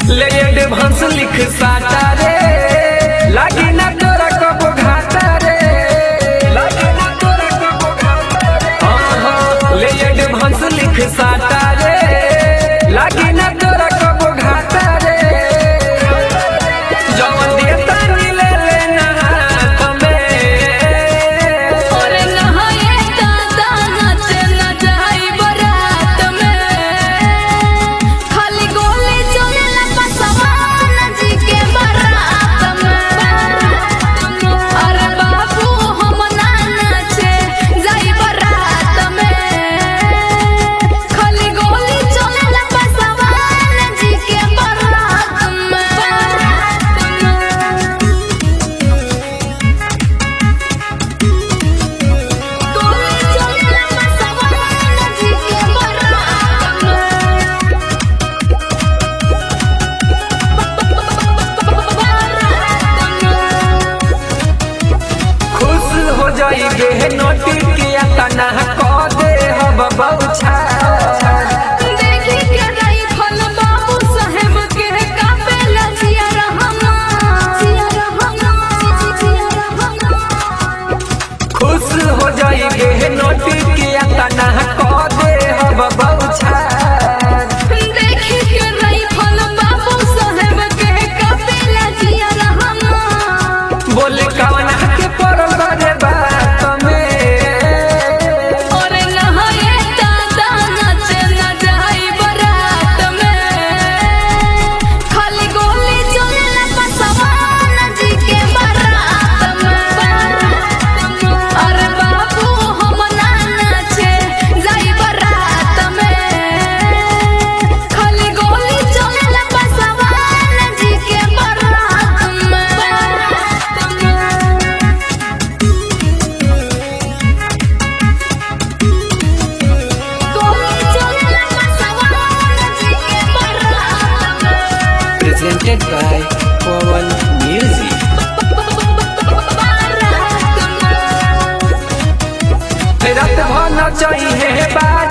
ले एडवांस लिख साटा रे लागी ना तोरा कबो घाटा रे लागी ना तोरा कबो घाटा रे हाँ हाँ ले एडवांस लिख साटा रे लागी ना तोरा कबो घाटा रे जवन देता नी ले लेना हाथ में और नहाए दादा नाचे न जाई बरात में खाली गोली चलेला पसवान जी के बारात में अरे बाबू हम ना नाचे जाई बरात में खाली गोली चलेला पसवान जी के बारात में गोली चलेला पसवान जी के खुश हो जाई बे नोटी किया तना को दे हम बहुछा देखी के राइफल बाबू साहेब के कापेला जिया रहमा जिया रहमा जिया रहमा खुश हो जाई बे नोटी किया तना को दे हम बहुछा देखी के राइफल बाबू साहेब के कापेला जिया रहमा बोले कवन के पड़ल रे बात में और नहाए दादा नाचे न जाई बरात में खाली गोली चलेला पसवान जी के बारात में अरे बाबू हम ना नाचे जाई बरात में खाली गोली चलेला पसवान जी के बारात में गोली चलेला पसवान जी के बारात में presented by Pawan Music रात भर न चाहिए बात